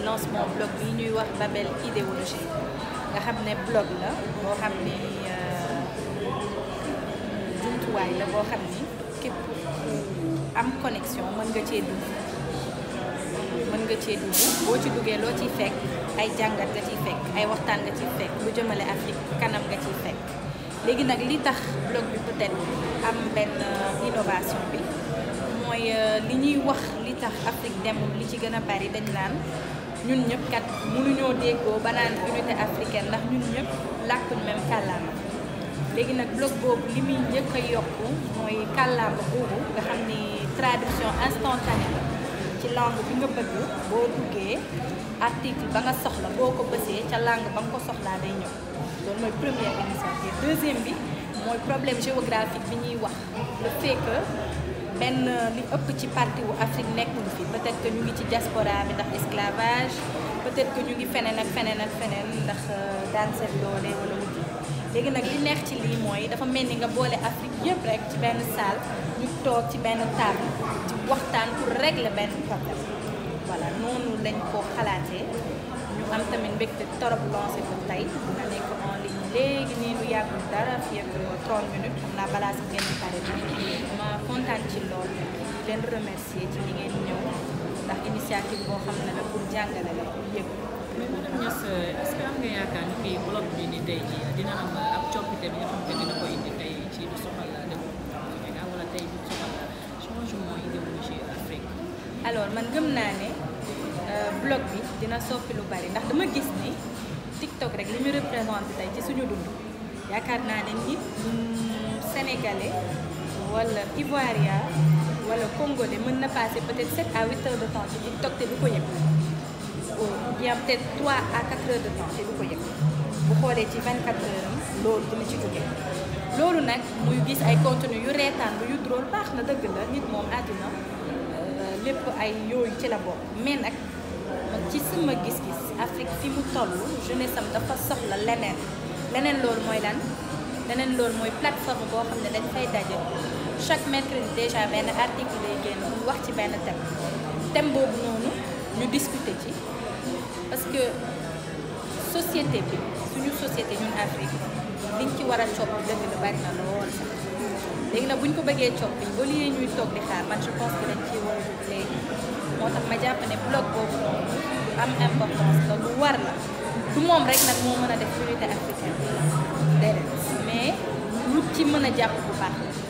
lancement blog bi ñuy wax Babel idéologie nga xam ne blog la boo xam ni jumtuwaay la boo xam ni képp am connexion mën nga cee dugg mën nga cee dugg boo ci duggee loo ciy fekk ay jàngat nga ciy fekk ay waxtaan nga ciy fekk lu jëmale Afrique kanam nga ciy fekk léegi nag li tax blog bi peut-être am benn innovation bi mooy li ñuy wax li tax Afrique demul li ci gën a bari dañ naan ñun ñëpp kat mënuñoo déggoo ba naan unité africaine ndax ñun ñëpp làkkuñ même kàllaama léegi nag blog boobu li muy njëkk a yokku mooy kàllaama boobu nga xam ni traduction instantanée la ci langue bi nga bëgg boo duggee article ba nga soxla boo ko bësee ca langue ba nga ko soxlaa day ñëw loolu mooy première initiative deuxième bi mooy problème géographique bi ñuy wax le fait que benn li ëpp ci partie wu Afrique nekkul fi peut-être que ñu ngi ci diaspora bi ndax esclavage peut-être que ñu ngi feneen ak feneen ak feneen ndax daan seen doole wala wuti léegi nag li neex ci lii mooy dafa mel ni nga boole Afrique yëpp rek ci benn salle ñu toog ci benn table ci waxtaan pour régler benn problème voilà noonu lañ ko xalaatee ñu am tamit mbégte torop lancé ko tey dina nekk en ligne léegi nii lu yàggul dara fii ak 30 minutes xam naa balaa si ngeen di pare ma kontaan ci lool leen remercier ci li ngeen ñëw ndax initiative boo xam ne la pour jàngale la pour yëg mais madame Niass est-ce que am nga yaakaar ni fii blog bi ni tey jii dina am ab coppite bi nga xam te dina ko indi tey ci lu soxal développement Sénégal wala tey lu soxal changement idéologie Afrique. alors man gëm naa ne blog bi dina soppi lu bari ndax dama gis ni TikTok rek li mu représenté tey ci suñu dund yaakaar naa ne nit sénégalais wala ivoirien wala congolais mën na passer peut-être 7 à 8 heures de temps ci TikTok te du ko yëg ou bien peut-être 3 à 4 heures de temps te du ko yëg bu xoolee ci 24 heures am loolu dina ci jóge loolu nag muy gis ay contenu yu reetaan yu drôle baax na dëgg la nit moom àddina lépp ay yooyu ci la bokk mais nag ci sama gis-gis Afrique fi mu toll jeunesse am dafa soxla leneen leneen loolu mooy lan leneen loolu mooy plateforme boo xam ne dañ fay daje chaque mercredi déjà benn article lay génn mu wax ci benn thème thème boobu noonu ñu discuter ci parce que société bi suñu société ñun Afrique liñ ci war a coppi dëgg la bari na lool sax léegi nag bu ñu ko bëggee coppi au lieu ñuy toog di xaar man je pense que dañ ciy war a jóg léegi moo tax ma jàpp ne blog boobu noonu lu am importance la lu war la du moom rek nag moo mën a def unité africaine déedéet mais lu ci mën a jàpp bu baax la